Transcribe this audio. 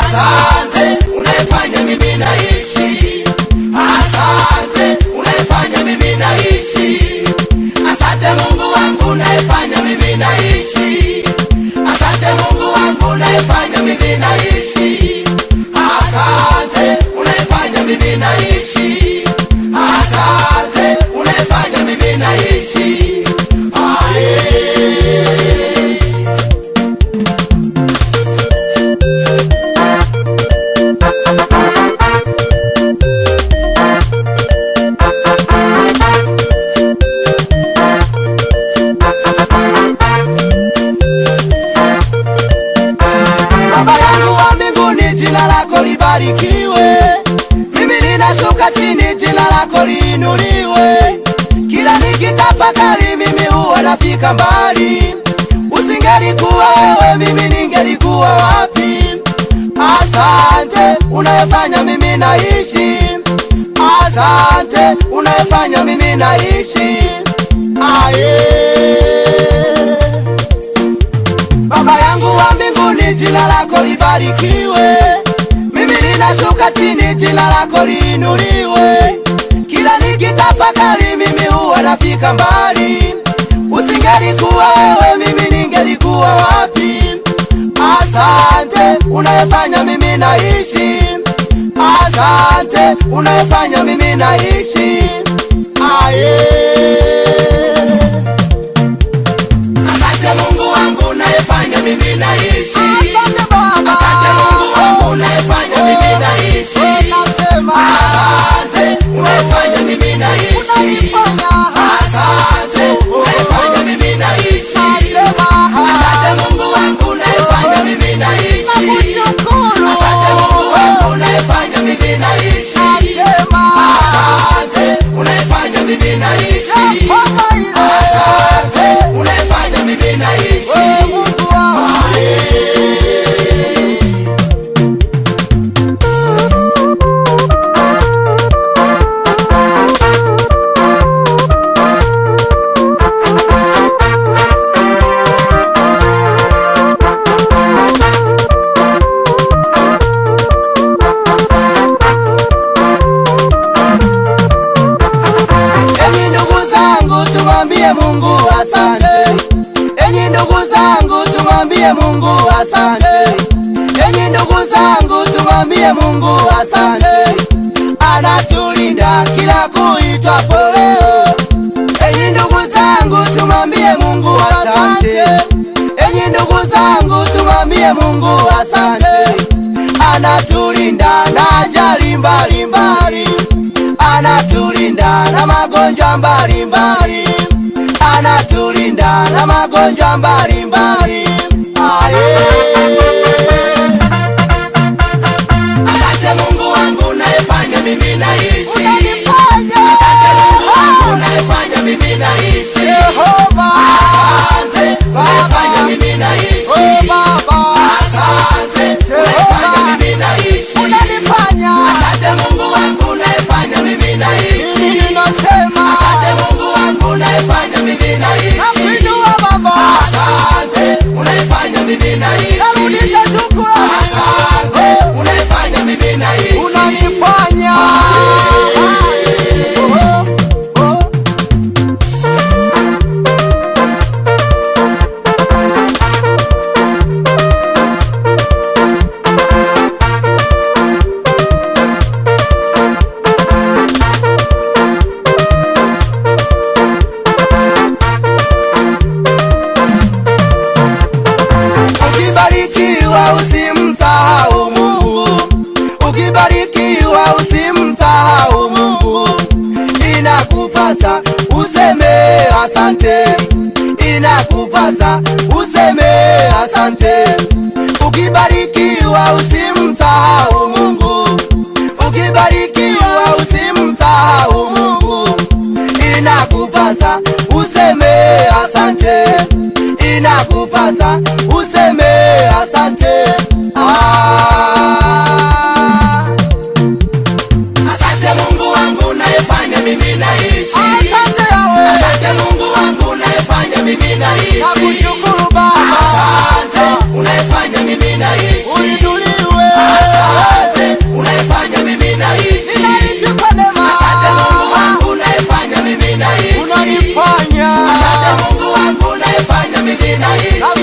Asante unayefanya mimi naishi, asante unayefanya mimi naishi, asante Mungu wangu unayefanya mimi naishi, asante Mungu wangu unayefanya mimi naishi, asante unayefanya mimi naishi, asante unayefanya mimi naishi. Aye. Baba yangu wa mbinguni, jina lako libarikiwe. Mimi ninashuka chini, jina lako liinuliwe. Kila nikitafakari, mimi huwa nafika mbali. Usingelikuwa wewe, mimi ningelikuwa wapi? Asante unayefanya mimi naishi, asante unayefanya mimi naishi. Aye. Baba yangu wa mbinguni, jina lako libarikiwe. Mimi ninashuka chini, jina lako liinuliwe. Kila nikitafakari, mimi huwa nafika mbali. Usingelikuwa wewe, mimi ningelikuwa wapi? Asante unayefanya mimi naishi, asante unayefanya mimi naishi. Aye. Asante Mungu wangu unayefanya mimi naishi. Asante Baba. Asante Mungu wangu unayefanya mimi naishi. Nasema Asante unayefanya mimi naishi. unanifanya Asante unayefanya mimi naishi. nasema Asante Mungu wangu unayefanya mimi naishi. nakushukuru Asante Mungu wangu unayefanya mimi naishi. nasema Asante unayefanya mimi naishi. Baba ile Asante unayefanya mimi naishi. wewe Mungu wangu Enyi ndugu zangu tumwambie Mungu asante. Enyi ndugu zangu tumwambie Mungu asante. Enyi ndugu zangu tumwambie Mungu asante. Anatulinda kila kuitwapo leo. Enyi ndugu zangu tumwambie Mungu asante. Enyi ndugu zangu tumwambie Mungu asante. Anatulinda na ajali mbalimbali anatulinda na magonjwa mbalimbali, anatulinda na magonjwa mbalimbali. Aye. Asante Mungu wangu unayefanya mimi naishi. unanifanya Asante Mungu wangu unayefanya mimi naishi. Yehova Asante unayefanya mimi naishi. oh Baba Asante unayefanya mimi naishi. unanifanya Asante Mungu wangu unayefanya mimi naishi. mimi ninasema Asante Mungu wangu unayefanya mimi naishi. nakuinua Baba Asante unayefanya mimi naishi. narudisha shukrani Asante unayefanya mimi naishi. unanifanya Oh, oh. Ukibarikiwa usimsahau Mungu, ukibarikiwa usimsahau Mungu. Inakupasa useme asante, inakupasa useme asante. Ukibarikiwa usimsahau Mungu, ukibarikiwa usimsahau Mungu. Inakupasa useme asante, inakupasa useme asante. Ah. Asante Mungu wangu unayefanya mimi naishi. Asante Yahweh Asante Mungu wangu unayefanya mimi naishi. nakushukuru Baba Asante unayefanya mimi naishi. uinuliwe Asante naishi